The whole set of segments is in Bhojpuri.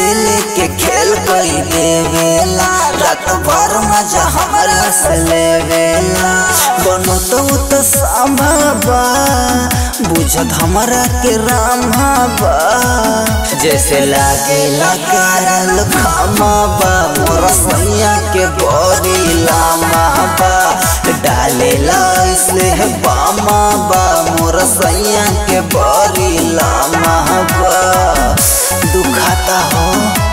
लेके खेल कई देवेला रात भर मजा हमरा से लेवेला बनो तो तो सामाबा बुझत हमरा के रामाबा जैसे लागे लगारल खामाबा मोर सैया के बोरी लामाबा डालेला इसलिए बामाबा मोर सैया के बोरी लामाबा दुखाता हो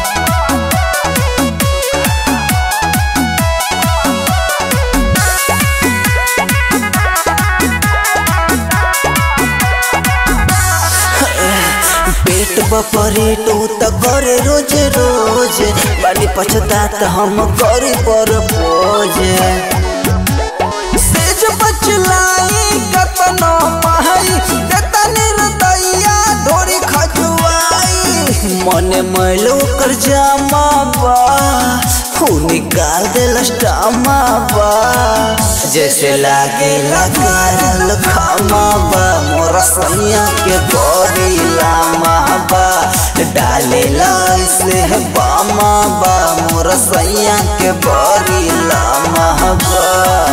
पेट बपरेट उ त करे रोज रोज बानी पछतात हम करी पर बोझ सेज बचलाई कतनो माई कतनी रतैया ढोरी खजुआई मने मैल ओकर जामा बा हु निकाल देलस टामा बा जैसे लागे लगारल खामा बा मोर सैया के गोरी लामा बा डालेला इसलिए बामा बा मोर सैया के बोरी लामा बा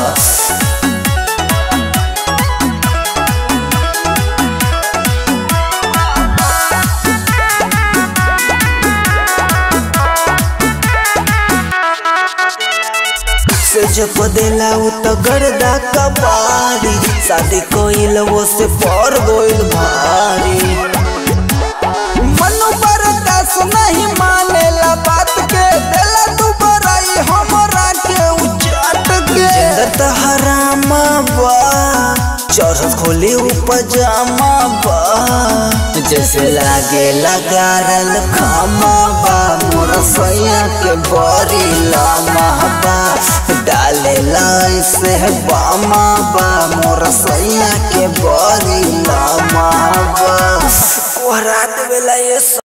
से जब देला उ त गर्दा कबाड़ी शादी कोइल वो से पर गोइल भारी मनु बरदास नहीं मानेला बात के देला तू बराई हमरा के उचाट के जंदर त हरामा बा चौरस खोली उ पजामा बा जैसे लागे लगारल खामा बा मोर सैया के बड़ी लामा बा डालेला इसे बामा बा मोर सैया के बड़ी लामा बा कोहरात बेला ये